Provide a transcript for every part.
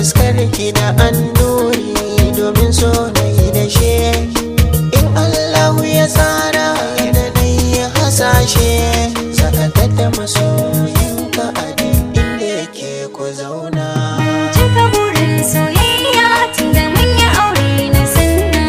taskar ki da annuri domin so na yi da she in allahu ya tsara da na yi hasashe sakatar da masoyinka a duk inda yake ku zauna Cika burin soyayya tun da mun yi aure na sanna.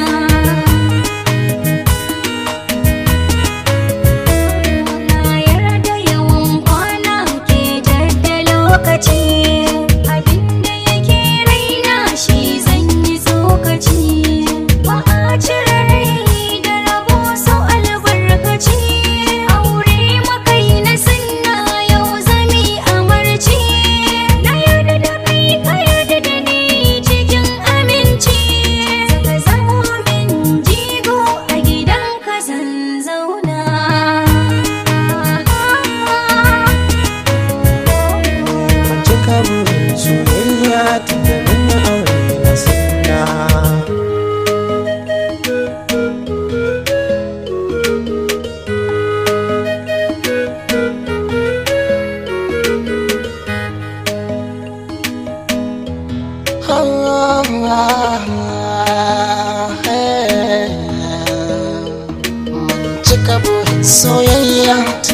Na yarda yawan kwana ke jadda lokaci. Abinda yake raina shi zan yi tsokaci. Ba a cire rai da rabo sau albarkaci. Aure makai na sanna yau zami amarci. Na yarda da kai ka yarda da ni cikin aminci. Saka zamo min jigo a gidan ka zan zauna. Ban cika burin soyayya tun da mun yi aure na sanna Mun cika burin soyayya